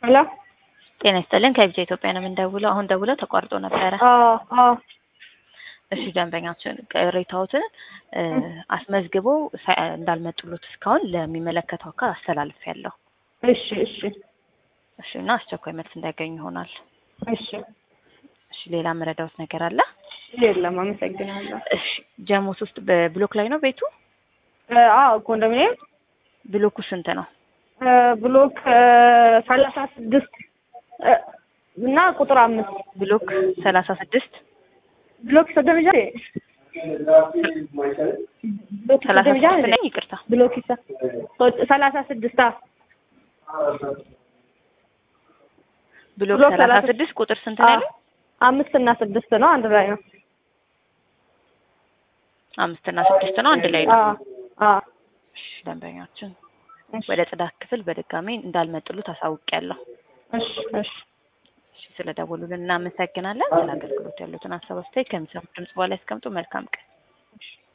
ሄሎ ጤና ይስጥልን ከቢጃ ኢትዮጵያ ነው የምንደውለው። አሁን ደውለው ተቋርጦ ነበረ። አዎ አዎ እሺ ደንበኛችን ቅሬታዎትን እ አስመዝግበው ሳይ- እንዳልመጡሎት እስካሁን ለሚመለከተው አካል አስተላልፍ ያለው እሺ እሺ እሺ እና አስቸኳይ መልስ እንዳያገኙ ይሆናል። እሺ እሺ ሌላ መረዳዎት ነገር አለ? የለም አመሰግናለሁ እሺ ጀሞስ ውስጥ በብሎክ ላይ ነው ቤቱ? እ አዎ ኮንዶሚኒየም ብሎኩ ስንት ነው? እ ብሎክ ሰላሳ ስድስት እ እና ቁጥር አምስት ብሎክ ሰላሳ ስድስት ብሎክ ሰደምጃ ብሎክ ሰላሳ ሰደምጃ ስድስት ነኝ ይቅርታ ብሎክ ይሳ ሰላሳ ስድስት አ ብሎክ ብሎክ ሰላሳ ሰላሳ ስድስት ቁጥር ስንት ነው ያለው? አምስት እና ስድስት ነው አንድ ላይ ነው አምስት እና ስድስት ነው አንድ ላይ ነው። አ አ እሺ ደንበኛችን እሺ ወደ ጽዳት ክፍል በድጋሚ እንዳልመጡሉት አሳውቂያለሁ። እሺ እሺ እሺ ስለደወሉልን እናመሰግናለን። ስለ አገልግሎት ያሉትን ሀሳብ አስተያየት ከሚሰሙት ድምጽ በኋላ ያስቀምጡ። መልካም ቀን።